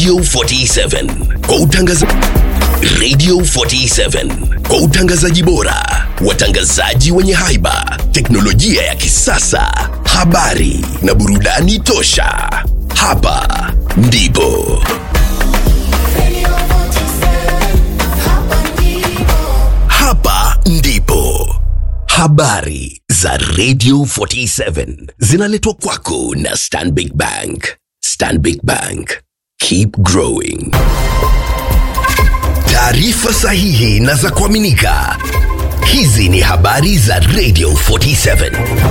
Radio 47 kwa utangazaji Radio 47 kwa utangazaji bora, watangazaji wenye haiba, teknolojia ya kisasa, habari na burudani tosha. Hapa ndipo hapa ndipo habari za Radio 47 zinaletwa kwako na Stanbic Bank. Stanbic Bank, keep growing. Taarifa sahihi na za kuaminika. Hizi ni habari za Radio 47.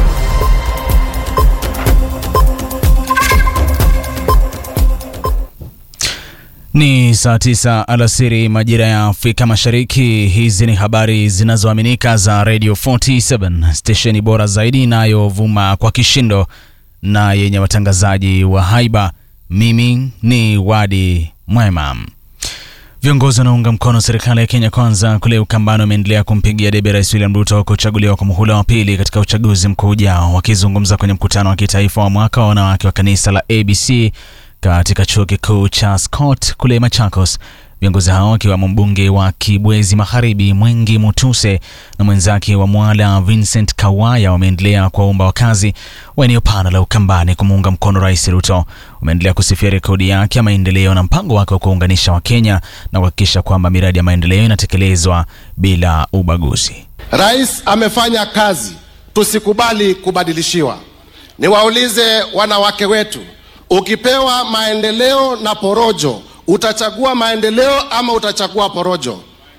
Ni saa tisa alasiri majira ya Afrika Mashariki. Hizi ni habari zinazoaminika za Radio 47, stesheni bora zaidi inayovuma kwa kishindo na yenye watangazaji wa haiba. Mimi ni Wadi Mwema. Viongozi wanaunga mkono serikali ya Kenya Kwanza kule Ukambani wameendelea kumpigia debe Rais William Ruto kuchaguliwa kwa muhula wa pili katika uchaguzi mkuu ujao. Wakizungumza kwenye mkutano wa kitaifa wa mwaka wa wanawake wa kanisa la ABC katika chuo kikuu cha Scott kule Machakos, viongozi hao wakiwemo mbunge wa Kibwezi Magharibi Mwengi Mutuse na mwenzake wa Mwala Vincent Kawaya wameendelea kuwaomba wakazi wa eneo pana la Ukambani kumuunga mkono Rais Ruto. Wameendelea kusifia rekodi yake ya maendeleo na mpango wake wa kuunganisha Wakenya na kuhakikisha kwamba miradi ya maendeleo inatekelezwa bila ubaguzi. Rais amefanya kazi, tusikubali kubadilishiwa. Niwaulize wanawake wetu, ukipewa maendeleo na porojo, utachagua maendeleo ama utachagua porojo?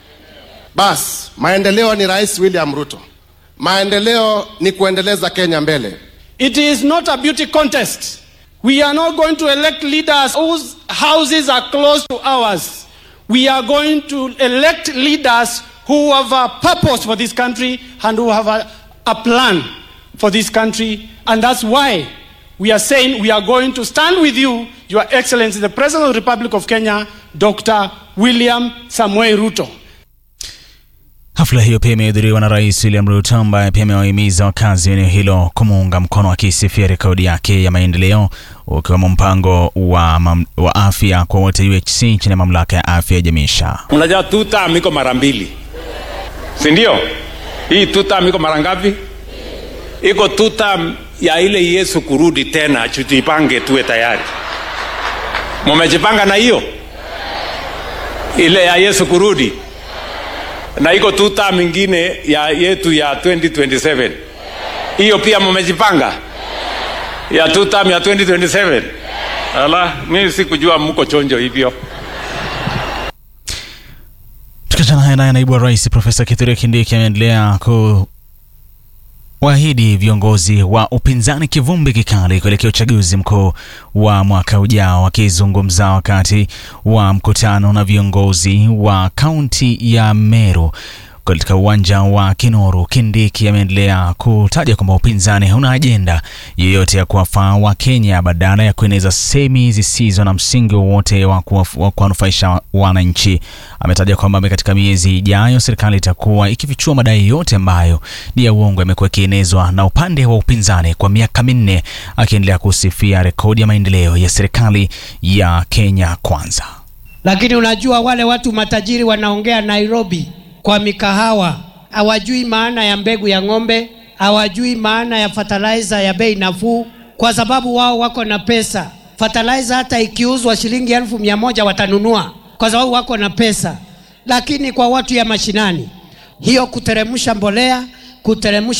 Bas, maendeleo ni Rais William Ruto. Maendeleo ni kuendeleza Kenya mbele. It is not a beauty contest. We are not going to elect leaders whose houses are close to ours. We are going to elect leaders who have a purpose for this country and who have a, a plan for this country. And that's why we are saying we are going to stand with you, Your Excellency, the President of the Republic of Kenya, Dr. William Samuel Ruto. Hafla hiyo pia imehudhuriwa na Rais William Ruto ambaye pia amewahimiza wakazi wa eneo hilo kumuunga mkono akisifia rekodi yake ya maendeleo ukiwemo mpango wa, mam, wa afya kwa wote UHC chini ya mamlaka ya afya ya jamii SHA. Unajua two term iko mara mbili, si ndio? Hii two term iko mara ngapi? Iko two term ya ile Yesu kurudi tena, tujipange tuwe tayari. Mumejipanga na hiyo ile ya Yesu kurudi, na iko two term ingine ya yetu ya 2027 hiyo pia mumejipanga ya two term ya 2027. Ala, mimi sikujua mko chonjo hivyo. Tukiachana haya naye, naibu wa rais Profesa Kithure Kindiki ameendelea ku waahidi viongozi wa upinzani kivumbi kikali kuelekea uchaguzi mkuu wa mwaka ujao. Wakizungumza wakati wa mkutano na viongozi wa kaunti ya Meru katika uwanja wa Kinoru, Kindiki ameendelea kutaja kwamba upinzani hauna ajenda yoyote ya kuwafaa wa Kenya badala ya kueneza semi zisizo na msingi wowote wa kuwanufaisha wananchi. Ametaja kwamba katika miezi ijayo serikali itakuwa ikifichua madai yote ambayo ni ya uongo yamekuwa ikienezwa na upande wa upinzani kwa miaka minne, akiendelea kusifia rekodi ya maendeleo ya serikali ya Kenya Kwanza. Lakini unajua wale watu matajiri wanaongea Nairobi kwa mikahawa hawajui maana ya mbegu ya ng'ombe, hawajui maana ya fertilizer ya bei nafuu, kwa sababu wao wako na pesa. Fertilizer hata ikiuzwa shilingi elfu mia moja watanunua kwa sababu wako na pesa. Lakini kwa watu ya mashinani, hiyo kuteremsha mbolea, kuteremsha